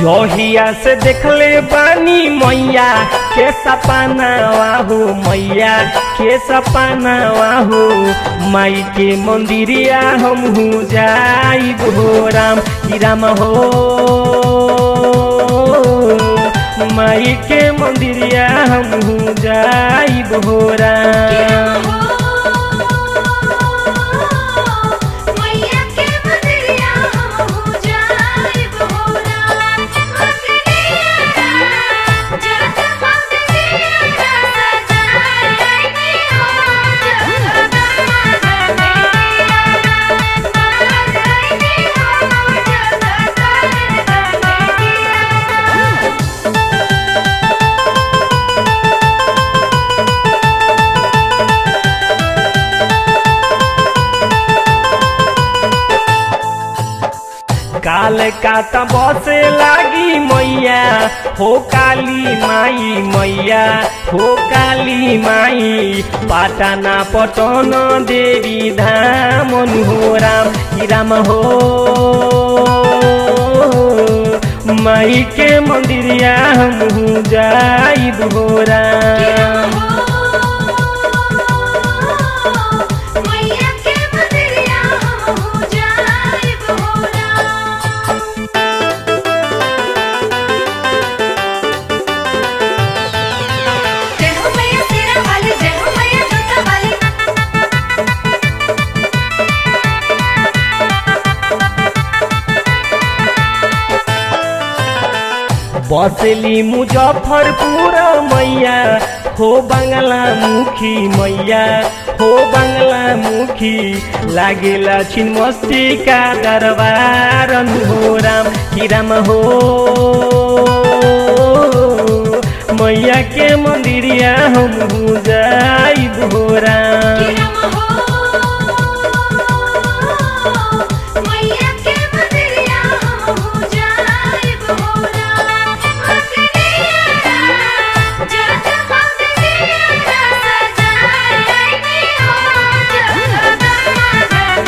जहिया से देखले बानी मैया के सपना वाहू मैया के सपना वाहू माई के मंदिरिया हम जाइब हो राम की राम हो माई के मंदिरिया हम जाइब हो राम मैया के मंदिरिया हम हो जाइब हो राम मंदिरिया जग मंदिरिया सजाए नी हो जग काल काता बसे लागी मैया हो काली माई मैया हो काली माई पाटना पटन देवी धाम हो राम की राम हो माई के मंदिरिया हम जाइब हो राम मैया के मंदिरिया हम हो जाइब हो राम जय हो मैया तेरा वाली जय हो मैया जोता वाली बसली मुजफ्फरपुर मैया हो बंगला मुखी मैया हो बंगला मुखी लागेला छिन्मस्ती का दरबार हो राम की राम हो मैया के मंदिरिया हम जाइब हो राम मैया के मंदिरिया हम हो जाइब हो राम मंदिरिया जग मंदिरिया सजाए नी हो जग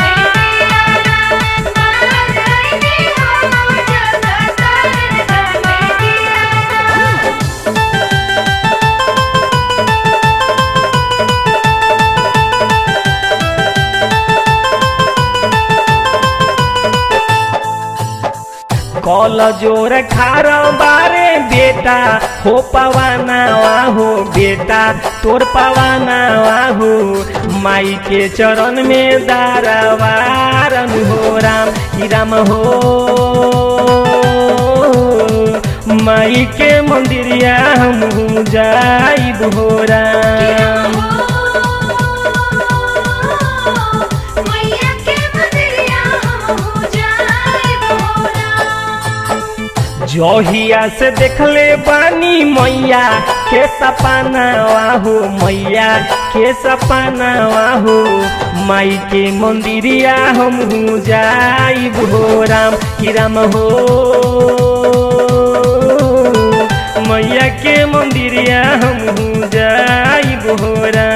कल जोर खार बारे बेटा हो पवाना वाहू बेटा तोर पवाना वाहू माई के चरण में दारवारन हो राम की राम हो माई के मंदिरिया हम जाइब हो राम मैया के मंदिरिया हम हो जाइब हो राम जहिया से देखले बानी मैया के सपना वाहू मैया के सपना वाहू माई के मंदिरिया हम जाइब हो राम की राम हो मैया के मंदिरिया हम जाइब हो राम